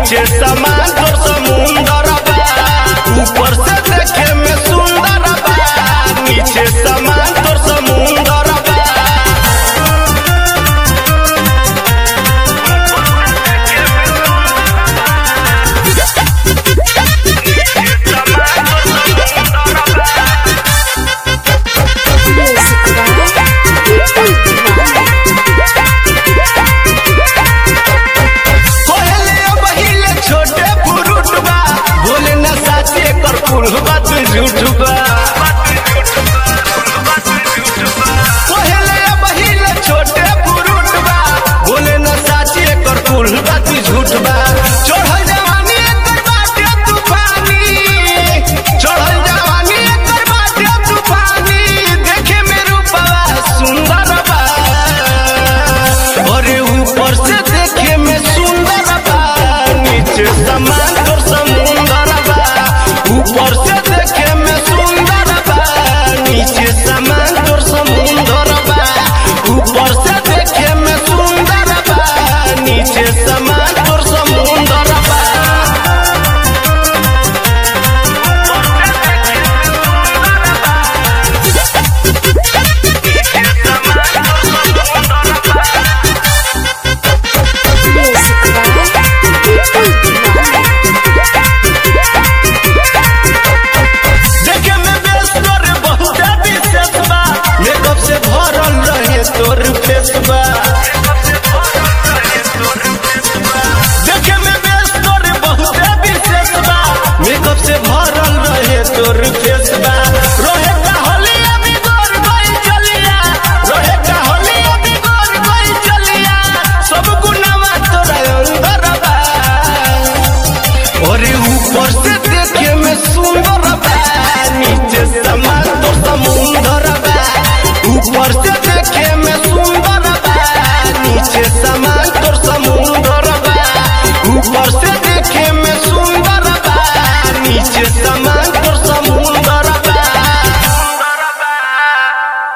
नीचे समान तो समुंदर बा ऊपर से देखे में सुंदर बा नीचे समान तो समुंदर बा पहले पहिले छोटे फुरुट बा बोले न साचे कर फुल बात झूठ बा पहले पहिले छोटे फुरुट बा बोले न साचे कर फुल बात झूठ बा चढ़ल जवानी एकर बाटे तूफानी चढ़ल जवानी एकर बाटे तूफानी देखे में रूपवा सुंदर बा अरे ऊपर से देखे में सुंदर बा नीचे समान तो समुंदर बा ऊपर से देखे में सुंदर बा नीचे समान तो समुंदर बा ऊपर से देखे में सुंदर बा नीचे समान तो समुंदर बा देखे में बेस्ट तोर बहुत विशेष बा मेकअप से भरल रहे तोर फेस बा देखे में बेस्ट तोर बहुत विशेष बा मेकअप से भरल रहे तोर फेस बा रोहे का होलिया में गोर गई चलिया रोहे का होलिया में गोर गई चलिया सब गुनावा तोरा अंदर बा अरे ऊपर से देखे में सुंदर बा नीचे समान तो समुंदर बा ऊपर से देखे में सुंदर बा नीचे समान तो समुंदर बा ऊपर से देखे में सुंदर बा नीचे समान तो